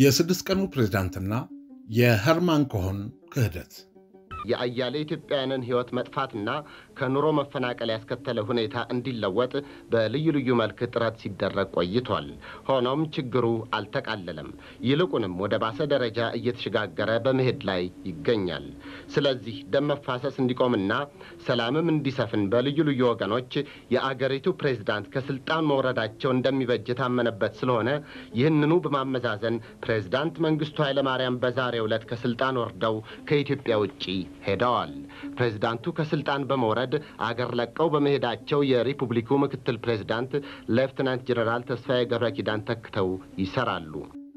የስድስት ቀኑ ፕሬዝዳንትና የኸርማን ኮሆን ክህደት የአያሌ ኢትዮጵያውያንን ሕይወት መጥፋትና ከኑሮ መፈናቀል ያስከተለ ሁኔታ እንዲለወጥ በልዩ ልዩ መልክ ጥረት ሲደረግ ቆይቷል። ሆኖም ችግሩ አልተቃለለም። ይልቁንም ወደ ባሰ ደረጃ እየተሸጋገረ በመሄድ ላይ ይገኛል። ስለዚህ ደም መፋሰስ እንዲቆምና ሰላምም እንዲሰፍን በልዩ ልዩ ወገኖች የአገሪቱ ፕሬዝዳንት ከስልጣን መውረዳቸው እንደሚበጅ የታመነበት ስለሆነ ይህንኑ በማመዛዘን ፕሬዝዳንት መንግስቱ ኃይለማርያም በዛሬው ዕለት ከስልጣን ወርደው ከኢትዮጵያ ውጪ ሄደዋል። ፕሬዝዳንቱ ከስልጣን በመውረድ አገር ለቀው በመሄዳቸው የሪፑብሊኩ ምክትል ፕሬዝዳንት ሌፍትናንት ጀነራል ተስፋዬ ገብረ ኪዳን ተክተው ይሰራሉ።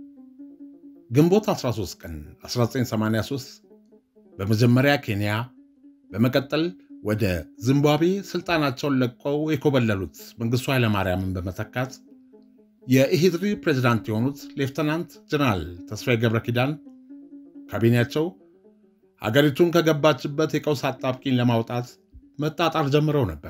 ግንቦት 13 ቀን 1983 በመጀመሪያ ኬንያ በመቀጠል ወደ ዚምባብዌ ስልጣናቸውን ለቀው የኮበለሉት መንግስቱ ኃይለማርያምን በመተካት የኢሂድሪ ፕሬዝዳንት የሆኑት ሌፍተናንት ጀነራል ተስፋዬ ገብረ ኪዳን ካቢኔያቸው ሀገሪቱን ከገባችበት የቀውስ አጣብቂኝ ለማውጣት መጣጣር ጀምረው ነበር።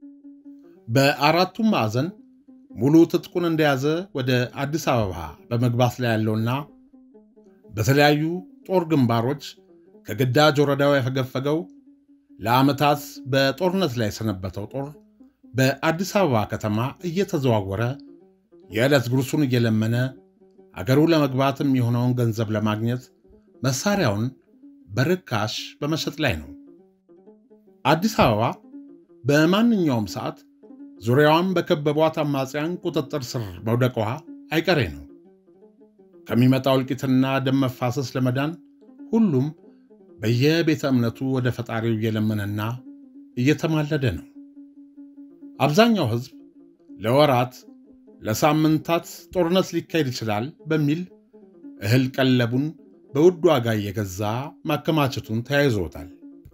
በአራቱም ማዕዘን ሙሉ ትጥቁን እንደያዘ ወደ አዲስ አበባ በመግባት ላይ ያለውና በተለያዩ ጦር ግንባሮች ከግዳጅ ወረዳው ያፈገፈገው ለዓመታት በጦርነት ላይ የሰነበተው ጦር በአዲስ አበባ ከተማ እየተዘዋወረ የዕለት ጉርሱን እየለመነ አገሩ ለመግባትም የሆነውን ገንዘብ ለማግኘት መሳሪያውን በርካሽ በመሸጥ ላይ ነው። አዲስ አበባ በማንኛውም ሰዓት ዙሪያዋን በከበቧት አማጽያን ቁጥጥር ስር መውደቋ አይቀሬ ነው። ከሚመጣው እልቂትና ደም መፋሰስ ለመዳን ሁሉም በየቤተ እምነቱ ወደ ፈጣሪው እየለመነና እየተማለደ ነው። አብዛኛው ሕዝብ ለወራት ለሳምንታት ጦርነት ሊካሄድ ይችላል በሚል እህል ቀለቡን በውድ ዋጋ እየገዛ ማከማቸቱን ተያይዞታል።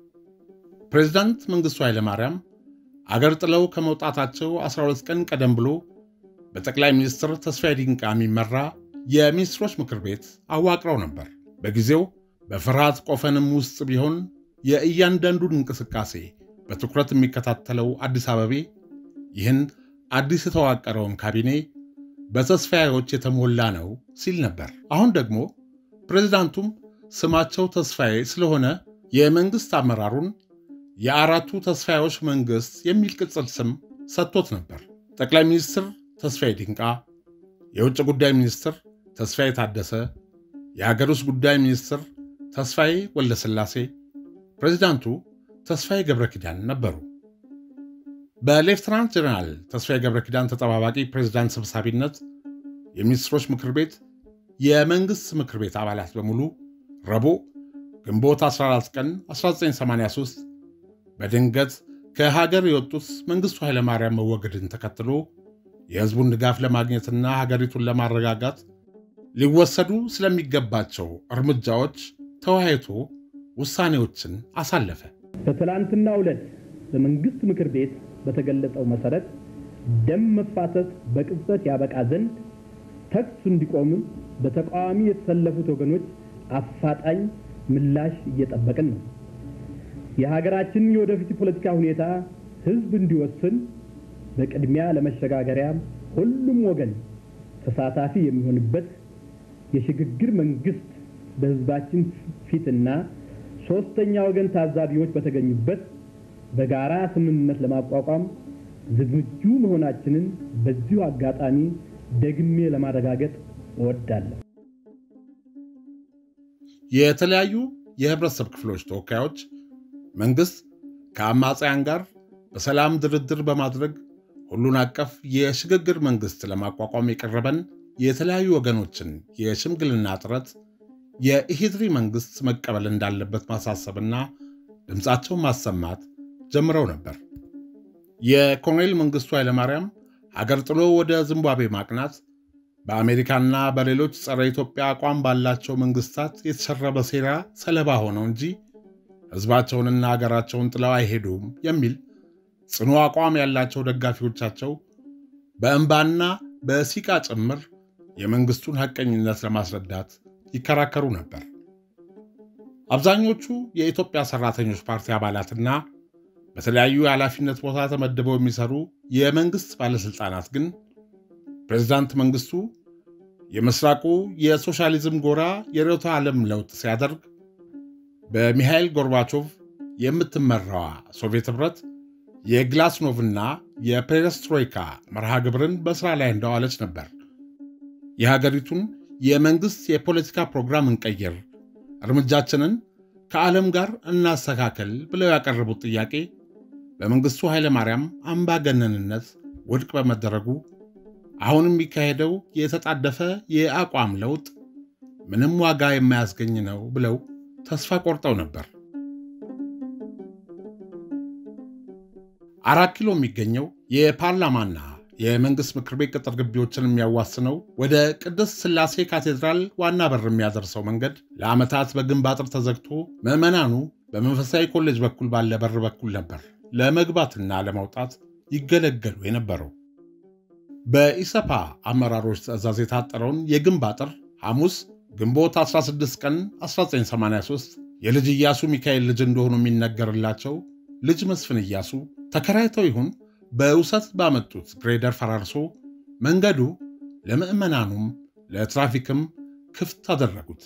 ፕሬዚዳንት መንግሥቱ ኃይለማርያም አገር ጥለው ከመውጣታቸው 12 ቀን ቀደም ብሎ በጠቅላይ ሚኒስትር ተስፋዬ ዲንቃ የሚመራ የሚኒስትሮች ምክር ቤት አዋቅረው ነበር። በጊዜው በፍርሃት ቆፈንም ውስጥ ቢሆን የእያንዳንዱን እንቅስቃሴ በትኩረት የሚከታተለው አዲስ አበቤ ይህን አዲስ የተዋቀረውን ካቢኔ በተስፋዬዎች የተሞላ ነው ሲል ነበር። አሁን ደግሞ ፕሬዚዳንቱም ስማቸው ተስፋዬ ስለሆነ የመንግሥት አመራሩን የአራቱ ተስፋዬዎች መንግሥት የሚል ቅጽል ስም ሰጥቶት ነበር። ጠቅላይ ሚኒስትር ተስፋዬ ዲንቃ፣ የውጭ ጉዳይ ሚኒስትር ተስፋዬ ታደሰ፣ የሀገር ውስጥ ጉዳይ ሚኒስትር ተስፋዬ ወልደስላሴ፣ ፕሬዚዳንቱ ተስፋዬ ገብረ ኪዳን ነበሩ። በሌፍትናንት ጀነራል ተስፋዬ ገብረ ኪዳን ተጠባባቂ ፕሬዚዳንት ሰብሳቢነት የሚኒስትሮች ምክር ቤት የመንግሥት ምክር ቤት አባላት በሙሉ ረቡዕ ግንቦት 14 ቀን 1983 በድንገት ከሀገር የወጡት መንግሥቱ ኃይለማርያም መወገድን ተከትሎ የሕዝቡን ድጋፍ ለማግኘትና ሀገሪቱን ለማረጋጋት ሊወሰዱ ስለሚገባቸው እርምጃዎች ተወያይቶ ውሳኔዎችን አሳለፈ። በትላንትናው ዕለት በመንግሥት ምክር ቤት በተገለጸው መሠረት ደም መፋሰስ በቅጽበት ያበቃ ዘንድ ተኩስ እንዲቆምም በተቃዋሚ የተሰለፉት ወገኖች አፋጣኝ ምላሽ እየጠበቅን ነው። የሀገራችንን የወደፊት ፖለቲካ ሁኔታ ሕዝብ እንዲወስን በቅድሚያ ለመሸጋገሪያ ሁሉም ወገን ተሳታፊ የሚሆንበት የሽግግር መንግስት በሕዝባችን ፊትና ሶስተኛ ወገን ታዛቢዎች በተገኙበት በጋራ ስምምነት ለማቋቋም ዝግጁ መሆናችንን በዚሁ አጋጣሚ ደግሜ ለማረጋገጥ እወዳለሁ። የተለያዩ የህብረተሰብ ክፍሎች ተወካዮች መንግሥት ከአማጽያን ጋር በሰላም ድርድር በማድረግ ሁሉን አቀፍ የሽግግር መንግሥት ለማቋቋም የቀረበን የተለያዩ ወገኖችን የሽምግልና ጥረት የኢሂድሪ መንግሥት መቀበል እንዳለበት ማሳሰብና ድምፃቸውን ማሰማት ጀምረው ነበር። የኮሎኔል መንግሥቱ ኃይለማርያም ሀገር ጥሎ ወደ ዚምባብዌ ማቅናት በአሜሪካና በሌሎች ጸረ ኢትዮጵያ አቋም ባላቸው መንግስታት የተሸረበ ሴራ ሰለባ ሆነው እንጂ ሕዝባቸውንና ሀገራቸውን ጥለው አይሄዱም የሚል ጽኑ አቋም ያላቸው ደጋፊዎቻቸው በእንባና በሲቃ ጭምር የመንግስቱን ሐቀኝነት ለማስረዳት ይከራከሩ ነበር። አብዛኞቹ የኢትዮጵያ ሰራተኞች ፓርቲ አባላትና በተለያዩ የኃላፊነት ቦታ ተመድበው የሚሰሩ የመንግስት ባለሥልጣናት ግን ፕሬዚዳንት መንግስቱ የምስራቁ የሶሻሊዝም ጎራ የርዕዮተ ዓለም ለውጥ ሲያደርግ በሚሃይል ጎርባቾቭ የምትመራዋ ሶቪየት ኅብረት የግላስኖቭና የፔሬስትሮይካ መርሃ ግብርን በሥራ ላይ እንዳዋለች ነበር። የሀገሪቱን የመንግሥት የፖለቲካ ፕሮግራም እንቀይር፣ እርምጃችንን ከዓለም ጋር እናስተካከል ብለው ያቀረቡት ጥያቄ በመንግሥቱ ኃይለማርያም አምባገነንነት ውድቅ በመደረጉ አሁን የሚካሄደው የተጣደፈ የአቋም ለውጥ ምንም ዋጋ የማያስገኝ ነው ብለው ተስፋ ቆርጠው ነበር። አራት ኪሎ የሚገኘው የፓርላማና የመንግሥት ምክር ቤት ቅጥር ግቢዎችን የሚያዋስነው ወደ ቅድስት ሥላሴ ካቴድራል ዋና በር የሚያደርሰው መንገድ ለዓመታት በግንብ አጥር ተዘግቶ ምዕመናኑ በመንፈሳዊ ኮሌጅ በኩል ባለ በር በኩል ነበር ለመግባትና ለመውጣት ይገለገሉ የነበረው። በኢሰፓ አመራሮች ትዕዛዝ የታጠረውን የግንብ አጥር ሐሙስ ግንቦት 16 ቀን 1983 የልጅ ኢያሱ ሚካኤል ልጅ እንደሆኑ የሚነገርላቸው ልጅ መስፍን ኢያሱ ተከራይተው ይሁን በውሰት ባመጡት ግሬደር ፈራርሶ መንገዱ ለምዕመናኑም ለትራፊክም ክፍት አደረጉት።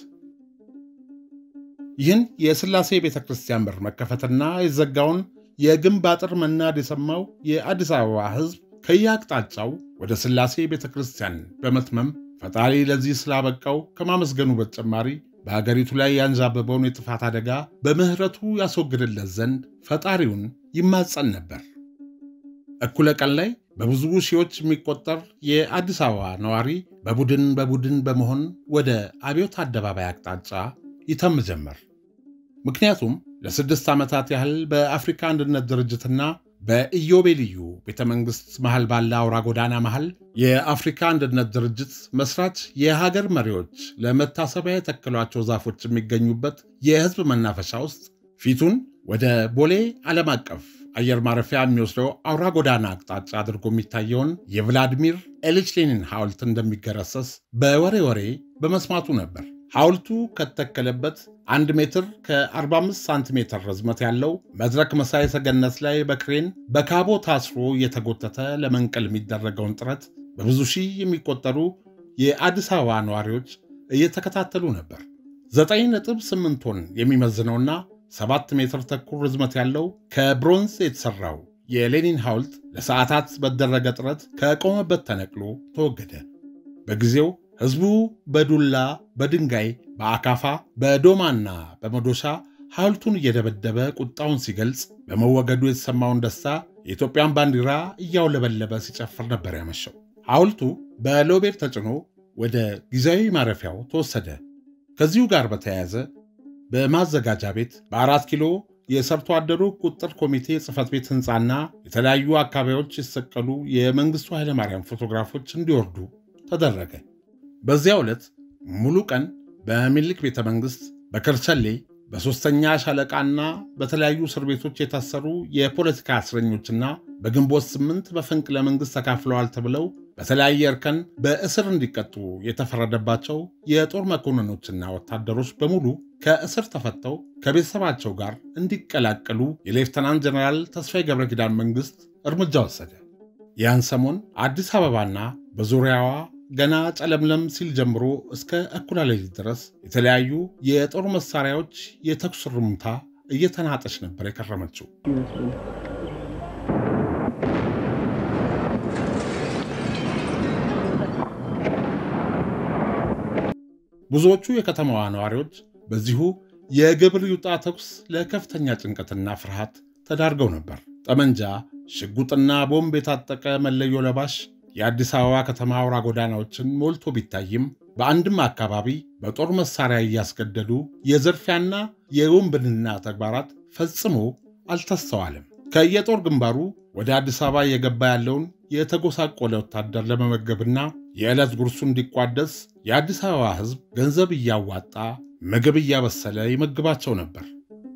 ይህን የሥላሴ ቤተ ክርስቲያን በር መከፈትና የዘጋውን የግንብ አጥር መናድ የሰማው የአዲስ አበባ ሕዝብ ከየአቅጣጫው ወደ ሥላሴ ቤተ ክርስቲያን በመትመም ፈጣሪ ለዚህ ስላበቃው ከማመስገኑ በተጨማሪ በአገሪቱ ላይ ያንዣበበውን የጥፋት አደጋ በምሕረቱ ያስወግድለት ዘንድ ፈጣሪውን ይማጸን ነበር። እኩለ ቀን ላይ በብዙ ሺዎች የሚቆጠር የአዲስ አበባ ነዋሪ በቡድን በቡድን በመሆን ወደ አብዮት አደባባይ አቅጣጫ ይተም ጀመር። ምክንያቱም ለስድስት ዓመታት ያህል በአፍሪካ አንድነት ድርጅትና በኢዮቤልዩ ቤተ መንግሥት መሃል ባለ አውራ ጎዳና መሃል የአፍሪካ አንድነት ድርጅት መስራች የሀገር መሪዎች ለመታሰቢያ የተከሏቸው ዛፎች የሚገኙበት የሕዝብ መናፈሻ ውስጥ ፊቱን ወደ ቦሌ ዓለም አቀፍ አየር ማረፊያ የሚወስደው አውራ ጎዳና አቅጣጫ አድርጎ የሚታየውን የቭላዲሚር ኤሊች ሌኒን ሐውልት እንደሚገረሰስ በወሬ ወሬ በመስማቱ ነበር። ሐውልቱ ከተተከለበት አንድ ሜትር ከ45 ሳንቲሜትር ርዝመት ያለው መድረክ መሳይ ሰገነት ላይ በክሬን በካቦ ታስሮ እየተጎተተ ለመንቀል የሚደረገውን ጥረት በብዙ ሺህ የሚቆጠሩ የአዲስ አበባ ነዋሪዎች እየተከታተሉ ነበር። 9.8 ቶን የሚመዝነውና 7 ሜትር ተኩል ርዝመት ያለው ከብሮንዝ የተሠራው የሌኒን ሐውልት ለሰዓታት በተደረገ ጥረት ከቆመበት ተነቅሎ ተወገደ። በጊዜው ሕዝቡ በዱላ በድንጋይ በአካፋ በዶማና በመዶሻ ሐውልቱን እየደበደበ ቁጣውን ሲገልጽ በመወገዱ የተሰማውን ደስታ የኢትዮጵያን ባንዲራ እያውለበለበ ሲጨፍር ነበር ያመሸው። ሐውልቱ በሎቤር ተጭኖ ወደ ጊዜያዊ ማረፊያው ተወሰደ። ከዚሁ ጋር በተያያዘ በማዘጋጃ ቤት በአራት ኪሎ የሰርቶ አደሩ ቁጥር ኮሚቴ ጽሕፈት ቤት ሕንፃና የተለያዩ አካባቢዎች የተሰቀሉ የመንግሥቱ ኃይለማርያም ፎቶግራፎች እንዲወርዱ ተደረገ። በዚያ ዕለት ሙሉ ቀን በሚኒልክ ቤተ መንግሥት በከርቸሌ በሦስተኛ ሻለቃና በተለያዩ እስር ቤቶች የታሰሩ የፖለቲካ እስረኞችና በግንቦት ስምንት በፈንቅለ መንግሥት ተካፍለዋል ተብለው በተለያየ እርከን በእስር እንዲቀጡ የተፈረደባቸው የጦር መኮንኖችና ወታደሮች በሙሉ ከእስር ተፈተው ከቤተሰባቸው ጋር እንዲቀላቀሉ የሌፍተናንት ጀነራል ተስፋዬ ገብረ ኪዳን መንግሥት እርምጃ ወሰደ። ያን ሰሞን አዲስ አበባና በዙሪያዋ ገና ጨለምለም ሲል ጀምሮ እስከ እኩለ ሌሊት ድረስ የተለያዩ የጦር መሳሪያዎች የተኩስ ርምታ እየተናጠች ነበር የከረመችው። ብዙዎቹ የከተማዋ ነዋሪዎች በዚሁ የግብር ይውጣ ተኩስ ለከፍተኛ ጭንቀትና ፍርሃት ተዳርገው ነበር። ጠመንጃ፣ ሽጉጥና ቦምብ የታጠቀ መለዮ ለባሽ የአዲስ አበባ ከተማ አውራ ጎዳናዎችን ሞልቶ ቢታይም በአንድም አካባቢ በጦር መሳሪያ እያስገደዱ የዘርፊያና የውንብድና ተግባራት ፈጽሞ አልተስተዋልም። ከየጦር ግንባሩ ወደ አዲስ አበባ እየገባ ያለውን የተጎሳቆለ ወታደር ለመመገብና የዕለት ጉርሱ እንዲቋደስ የአዲስ አበባ ሕዝብ ገንዘብ እያዋጣ ምግብ እያበሰለ ይመግባቸው ነበር።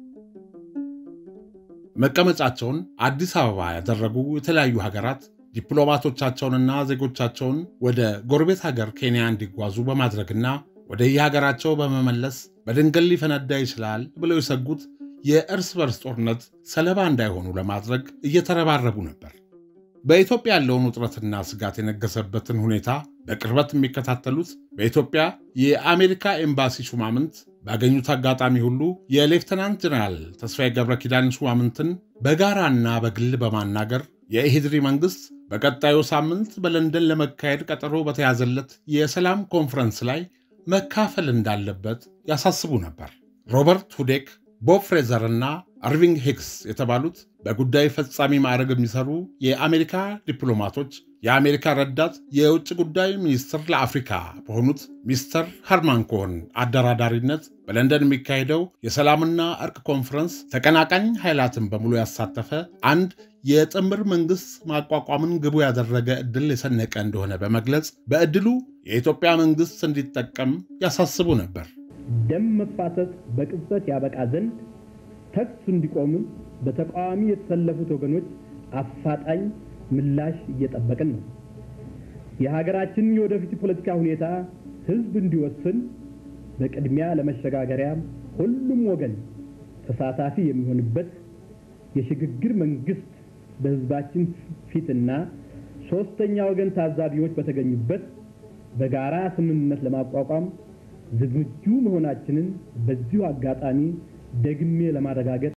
መቀመጫቸውን አዲስ አበባ ያደረጉ የተለያዩ ሀገራት ዲፕሎማቶቻቸውንና ዜጎቻቸውን ወደ ጎረቤት ሀገር ኬንያ እንዲጓዙ በማድረግና ወደ የሀገራቸው በመመለስ በድንገት ሊፈነዳ ይችላል ብለው የሰጉት የእርስ በርስ ጦርነት ሰለባ እንዳይሆኑ ለማድረግ እየተረባረቡ ነበር። በኢትዮጵያ ያለውን ውጥረትና ስጋት የነገሰበትን ሁኔታ በቅርበት የሚከታተሉት በኢትዮጵያ የአሜሪካ ኤምባሲ ሹማምንት ባገኙት አጋጣሚ ሁሉ የሌፍተናንት ጀነራል ተስፋዬ ገብረ ኪዳን ሹማምንትን በጋራና በግል በማናገር የኢሂድሪ መንግሥት በቀጣዩ ሳምንት በለንደን ለመካሄድ ቀጠሮ በተያዘለት የሰላም ኮንፈረንስ ላይ መካፈል እንዳለበት ያሳስቡ ነበር። ሮበርት ሁዴክ፣ ቦብ ፍሬዘር እና አርቪንግ ሂክስ የተባሉት በጉዳይ ፈጻሚ ማዕረግ የሚሰሩ የአሜሪካ ዲፕሎማቶች የአሜሪካ ረዳት የውጭ ጉዳይ ሚኒስትር ለአፍሪካ በሆኑት ሚስተር ሃርማን ኮሆን አደራዳሪነት በለንደን የሚካሄደው የሰላምና እርቅ ኮንፈረንስ ተቀናቃኝ ኃይላትን በሙሉ ያሳተፈ አንድ የጥምር መንግሥት ማቋቋምን ግቡ ያደረገ ዕድል የሰነቀ እንደሆነ በመግለጽ በዕድሉ የኢትዮጵያ መንግሥት እንዲጠቀም ያሳስቡ ነበር። ደም መፋሰስ በቅጽበት ያበቃ ዘንድ ተኩስ እንዲቆምም በተቃዋሚ የተሰለፉት ወገኖች አፋጣኝ ምላሽ እየጠበቅን ነው። የሀገራችንን የወደፊት ፖለቲካ ሁኔታ ሕዝብ እንዲወስን በቅድሚያ ለመሸጋገሪያ ሁሉም ወገን ተሳታፊ የሚሆንበት የሽግግር መንግስት በሕዝባችን ፊትና ሦስተኛ ወገን ታዛቢዎች በተገኙበት በጋራ ስምምነት ለማቋቋም ዝግጁ መሆናችንን በዚሁ አጋጣሚ ደግሜ ለማረጋገጥ